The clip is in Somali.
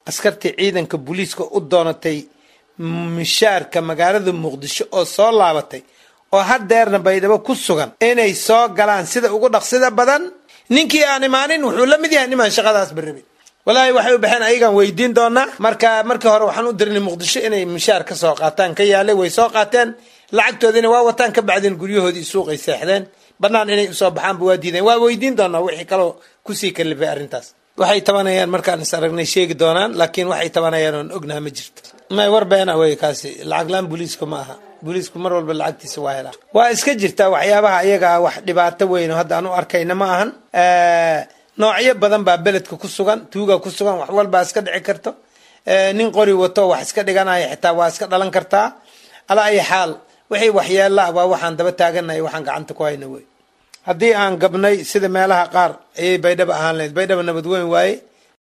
askartii ciidanka booliiska u doonatay mishaarka magaalada muqdisho oo soo laabatay oo hadeerna baydhabo ku sugan inay soo galaan sida ugu dhaqsida badan ninkii aan imaanin wuxuu la mid yahay nimaan shaqadaas barabin walaahi waxay u baxeen ayagaan weydiin doonaa marka markii hore waxaan u dirnay muqdisho inay mishaar ka soo qaataan ka yaalay way soo qaateen lacagtoodina waa wataan ka bacdeen guryahoodii suuqay seexdeen banaan inay usoo baxaanba waa diideen waa weydiin doonaa wixii kaloo kusii kalifay arrintaas waxay tabanayaan markaan is aragnay sheegi doonaan laakiin waxay tabanayaan oon ognaha ma jirto may war beena wey kaasi lacag laan booliisku ma aha booliisku mar walba lacagtiisa waa helaa waa iska jirtaa waxyaabaha iyagaa wax dhibaato weyn oo hadda aan u arkayna ma ahan noocyo badan baa beledka ku sugan tuuga ku sugan wax walbaa iska dhici karto nin qori wato wax iska dhiganaya xitaa waa iska dhalan kartaa ala ay xaal wixii waxyeella ah waa waxaan daba taaganahay waxaan gacanta ku hayna wey haddii aan gabnay sida meelaha qaar ayay baydhaba ahaan lahayd baydhaba nabad weyn waaye